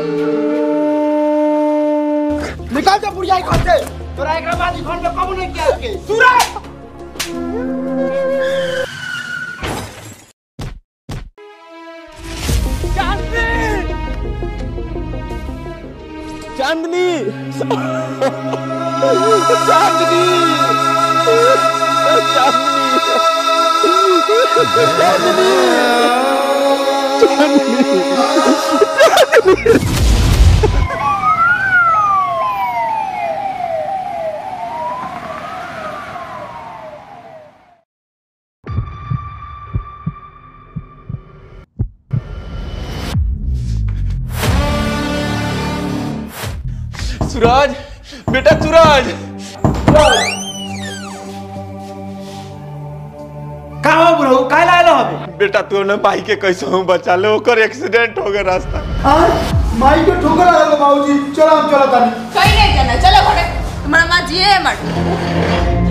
निकाल जा बुढ़िया घर से तोरा एकरा बाद ई घर में कबो नहीं किया के सूरज चांदनी चांदनी सूरज बेटा सूरज का हो बुढ़ऊ काहे लायलो हबे बेटा तू ने भाई के कैसे हूँ बचा ले ओकर एक्सीडेंट हो गया रास्ता आज माई के ठोकर आ गयो बाबूजी चलो हम चलो तानी कहीं नहीं जाना चलो घरे तुम्हारा माँ जिए है मत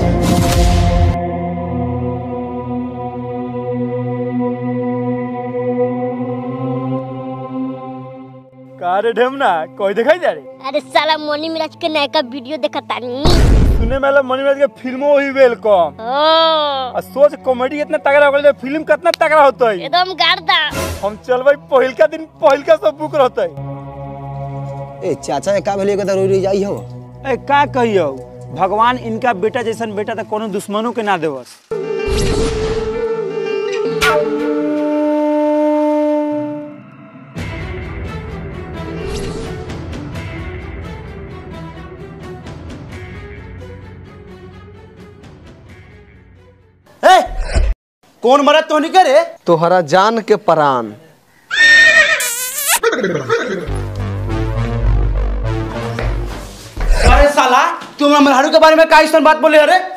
का रे ढेमना कोई दिखाई जा रे अरे साला मोनी मिराज के नया का वीडियो देखा तानी सुने में मनीराज के फिल्मो ही वेलकम ओ आ सोच कॉमेडी इतना तगड़ा हो गया फिल्म कितना तगड़ा होता है एकदम गार्दा हम चलबै पहिल का दिन पहिल का सब बुक रहता है ए चाचा के का भेलिए कदा रोई जाई हो ए का कहियो भगवान इनका बेटा जैसन बेटा तो कोनो दुश्मनों के ना देवस ए कौन मरत तो नहीं करे तोहरा जान के परान अरे साला तुम हमर हारू के बारे में का ऐसा बात बोले अरे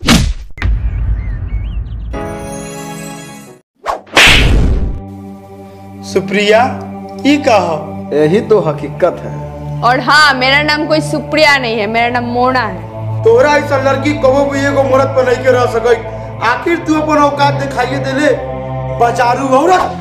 सुप्रिया ई का हो यही तो हकीकत है और हाँ मेरा नाम कोई सुप्रिया नहीं है मेरा नाम मोना है तोरा ऐसा लड़की कबो भी एगो मरद पर नहीं के रह सकई आखिर तू अपन औकात दिखाइए देले बचारू औरत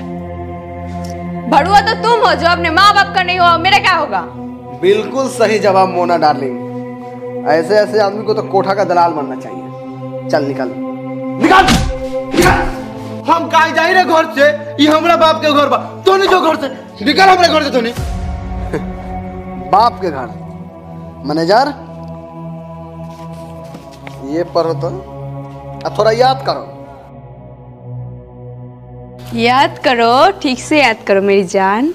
भड़ुआ तो तुम हो जो अपने माँ बाप का नहीं हो मेरा क्या होगा बिल्कुल सही जवाब मोना डार्लिंग ऐसे ऐसे आदमी को तो कोठा का दलाल बनना चाहिए चल निकल निकाल निकाल हम काहे जाई रे घर से ये हमरा बाप के घर बा तोने जो घर से निकल हमरे घर से तोने बाप के घर मैनेजर ये पढ़ो तो अब थोड़ा याद करो याद करो ठीक से याद करो मेरी जान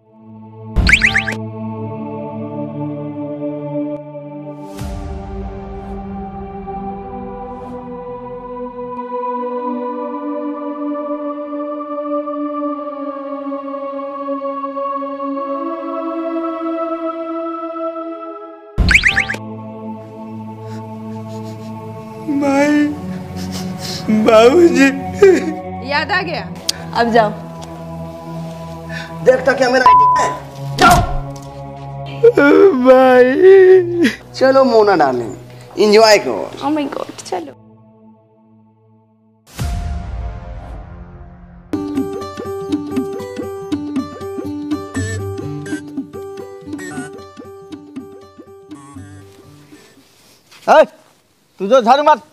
भाई बाबूजी याद आ गया अब जाओ देखता क्या मेरा है जाओ भाई चलो मोना डार्लिंग एंजॉय करो ओ माय गॉड चलो ए तू जो झाड़ू मार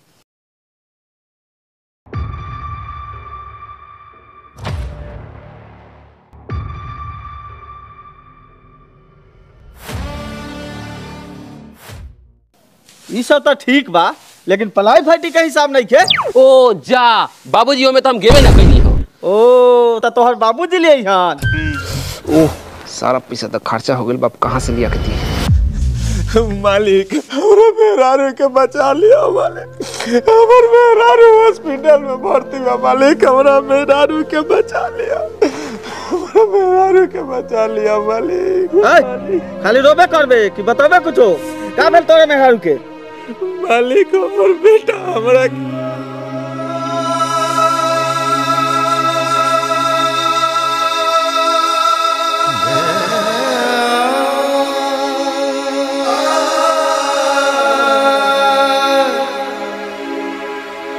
ई सब तो ठीक बा लेकिन पलाई फाटी का हिसाब नहीं खे ओ जा बाबूजी में तो हम गेबे ना कैली हो ओ त तोहर बाबूजी ले हन ओह सारा पैसा तो खर्चा हो गया बाप कहाँ से लिया के दिए मालिक हमरा मेहरारू के बचा लिया मालिक हमर मेहरारू हॉस्पिटल में भर्ती बा मालिक हमरा मेहरारू के बचा लिया हमरा मेहरारू के बचा लिया मालिक मालिक। खाली रोबे करबे कि बताबे कुछो का भेल तोरे मेहरारू के मालिक हमर बेटा हमरा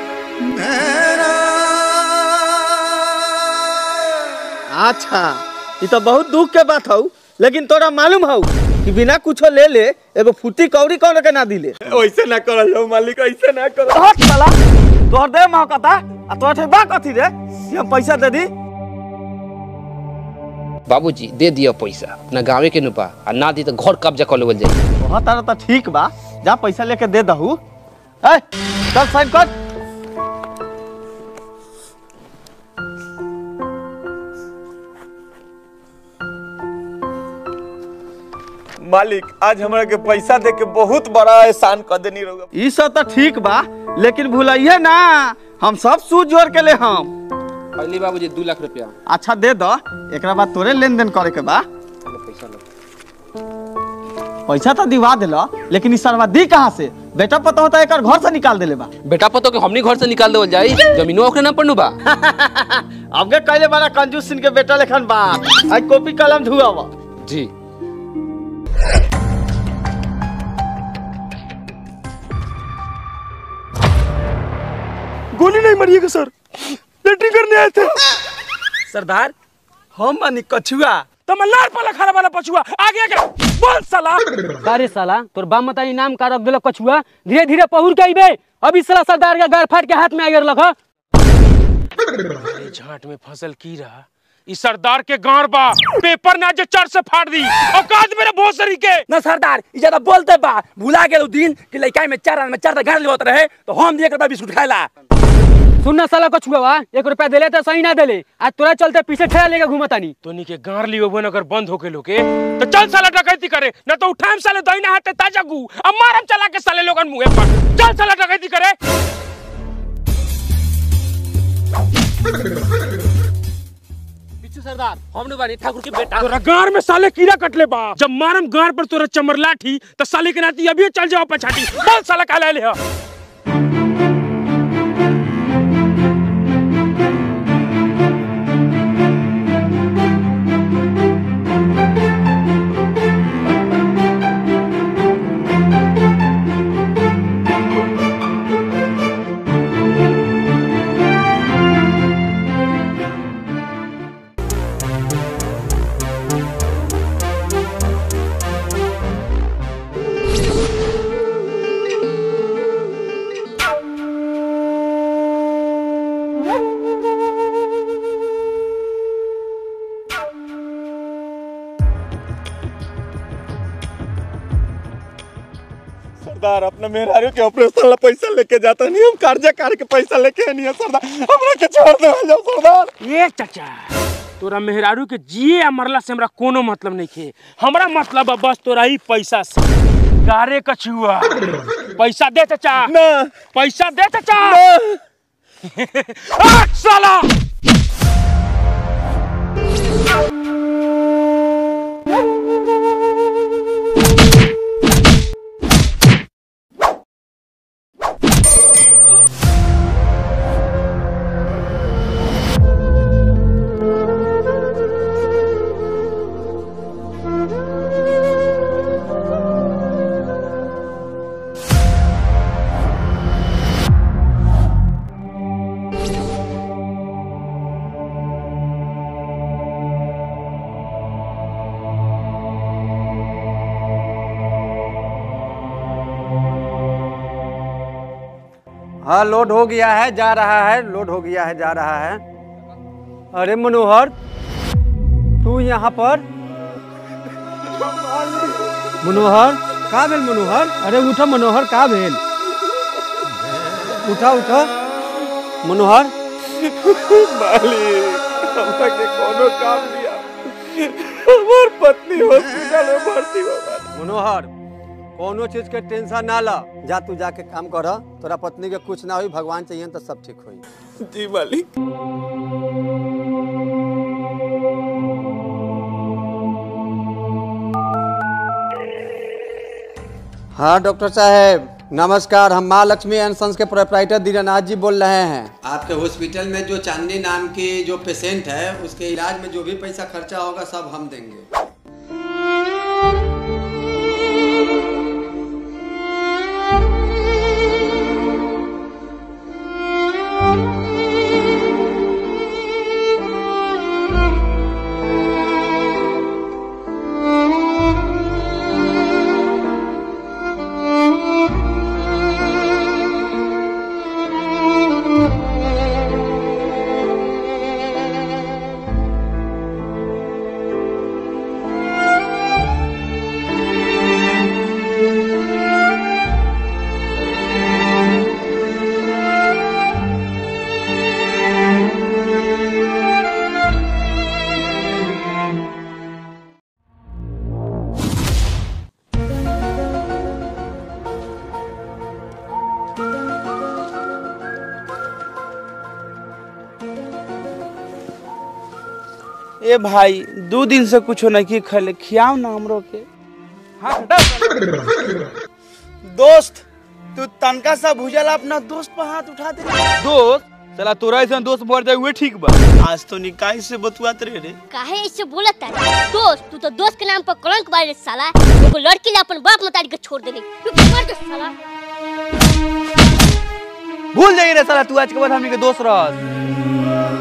अच्छा ये तो बहुत दुख के बात हौ लेकिन तोरा मालूम हौ कि बिना कुछो ले ले एगो फुटी कौड़ी कौन के ना दिले वैसे ना करल जाओ मालिक ऐसे ना करो हट साला तोहर दे महकता आ तोहर ठेबा कथी रे कि हम पैसा दे दी बाबूजी दे दिया पैसा अपना गाँव के नुपा आ ना दी तो घर कब्जा कर लेवल जाए वहाँ तारा तो ठीक बा जा पैसा लेके दे दहू ए चल साइन कर मालिक आज हमरा के पैसा दे के बहुत बड़ा एहसान कर देनी रहुआ ई सब तो ठीक बा लेकिन भूलाइए ना हम सब सूझ जोड़ के ले हम पहले बाबूजी दू लाख रुपया अच्छा दे दो एकरा बाद तोरे लेन देन करे के बा पैसा लो पैसा तो दिवा दिला लेकिन ई सरवा दी कहाँ से बेटा पता होता एक घर से निकाल देले बा बेटा पतो के हमनी घर से निकाल देवल जाई जमीनो ओकरे ना पड़नु बा अब के कहले बड़ा कंजूस सिंह के बेटा लेखन बात आज कॉपी कलम धुआवा जी गोली नहीं मारिएगा सर लेटरिंग करने आए थे सरदार हम मानी कछुआ तो मल्लार पाला खड़ा वाला पछुआ आगे आगे बोल साला अरे साला तोर बाप मता इनाम का रख दिलक कछुआ धीरे धीरे पहुर के अइबे अभी साला सरदार के गार फाट के हाथ में आ गेल लख झाट में फसल की रहा इस सरदार के गांड बा पेपर ना जे चर से फाड़ दी औकात मेरे भोसरी के ना सरदार ई ज्यादा बोलते बा भुला गेल उ दिन कि लइका में चार में चार गाड़ लेवत रहे तो हम दिए के बिस्कुट खाइला सुन ना साला कछुआ बा एक रुपया देले तो सही ना देले आज तोरा चलते पीछे ठेला लेके घुमतानी तोनी के गार लियो बन अगर बंद होके लोके तो चल साला डकैती करे ना तो उठाम साले दहिना हाथे ताजा गु अब मारम चला के साले लोगन मुंह पर चल साला डकैती करे पिछू सरदार हमने बानी ठाकुर के बेटा तोरा गार में साले कीड़ा कटले बा जब मारम गार पर तोरा चमर लाठी तो साले के नाती अभी चल जाओ पछाटी बोल साला काला ले हा सरदार अपना मेहरारू के ऑपरेशन ला पैसा लेके जाता नहीं हम कर्जा कार के पैसा लेके नहीं है सरदार हमरा के छोड़ दे जाओ सरदार ये चाचा तोरा मेहरारू के जिए या मरला से हमरा कोनो मतलब नहीं खे हमरा मतलब बा बस तोरा ही पैसा से गारे कछुआ पैसा दे चाचा ना पैसा दे चाचा आठ साला हाँ लोड हो गया है जा रहा है लोड हो गया है जा रहा है अरे मनोहर तू यहाँ पर मनोहर का भेल मनोहर अरे उठो मनोहर का भेल उठा उठा मनोहर मालिक हमरा के कोनो काम दिया हमार पत्नी हॉस्पिटल में भर्ती हो गई मनोहर कोनो चीज के टेंशन ना ला जा तू जाके काम कर तोरा पत्नी के कुछ ना हुई भगवान चाहिए तो सब ठीक होई जी मालिक हाँ डॉक्टर साहब नमस्कार हम माँ लक्ष्मी एंड सन्स के प्रोपराइटर दीनानाथ जी बोल रहे हैं आपके हॉस्पिटल में जो चांदनी नाम की जो पेशेंट है उसके इलाज में जो भी पैसा खर्चा होगा सब हम देंगे ए भाई दो दिन से कुछो नहीं खले खियाओ ना हमरो के हाँ दोस्त तू तनका सा भुजल अपना दोस्त पर हाथ उठा दे दोस्त चला तोरा ऐसा दोस्त मर जाए हुए ठीक बा आज तो निकाय से बतुआत रे रे काहे ऐसे बोलत है दोस्त तू तो दोस्त के नाम पर कलंक बारे साला एगो लड़की ने अपन बाप मतारी के छोड़ देले तू मर जा साला भूल जाइए रे साला तू आज के बाद हमनी के दोस्त रह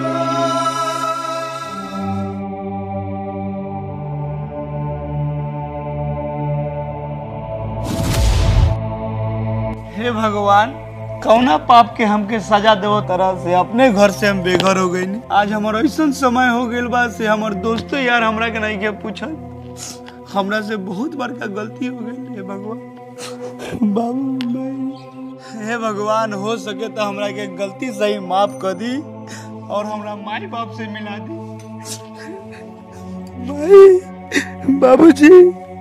हे भगवान कौना पाप के हमके सजा देवो तरह से अपने घर से हम बेघर हो गई आज हमार ऐसा समय हो गइल बा से हमार दोस्तों यार हमरा के नहीं के पूछल हमरा से बहुत बड़का गलती हो गई हे भगवान बाबू भाई हे भगवान हो सके तो हमरा के गलती सही माफ कर दी और हमरा माई बाप से मिला दी भाई बाबूजी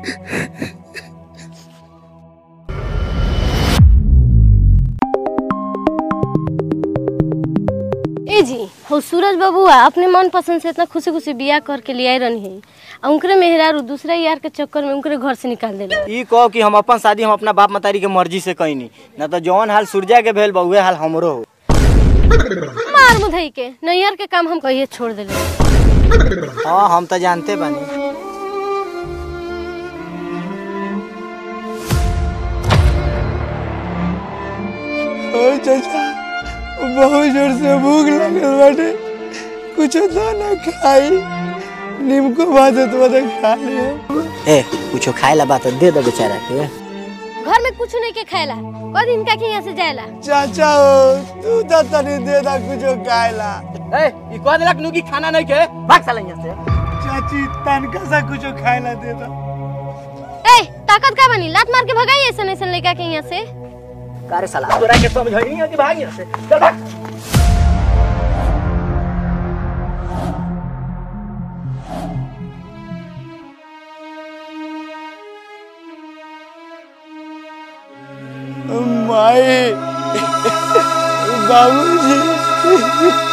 ए जी हो सूरज बबुआ अपने मन पसंद से इतना खुशी खुशी बियाह करके ले आई रहनी है आ उनकरे मेहरारू दूसरा यार के चक्कर में उनकरे घर से निकाल देला ई कहो कि हम अपन शादी हम अपना बाप मतारी के मर्जी से कईनी न तो जौन हाल सूर्या के भेल बा उहे हाल हमरो हो मार मुधई के नैयर के काम हम कहिए छोड़ देले हाँ हम तो जानते बानी ओ चाचा बहुत जोर से भूख लगल बाटे कुछ तो ना खाई नीमको भात तो तो खा लियो ए कुछो खाए ला बात दे दो बेचारा के घर में कुछ नहीं के खाएला कद इनका के यहाँ से जाएला चाचा हो तू तो तनी दे दा कुछ खाएला ए ई कह देलक नु कि खाना नहीं के भाग साला यहाँ से चाची तनका सा कुछ खाएला दे दा ए ताकत का बनी लात मार के भगाई ऐसा ऐसा लड़का के यहाँ से कारे साला तोरा के समझ नहीं है कि भाग यहाँ से चल भाग माई बाबूजी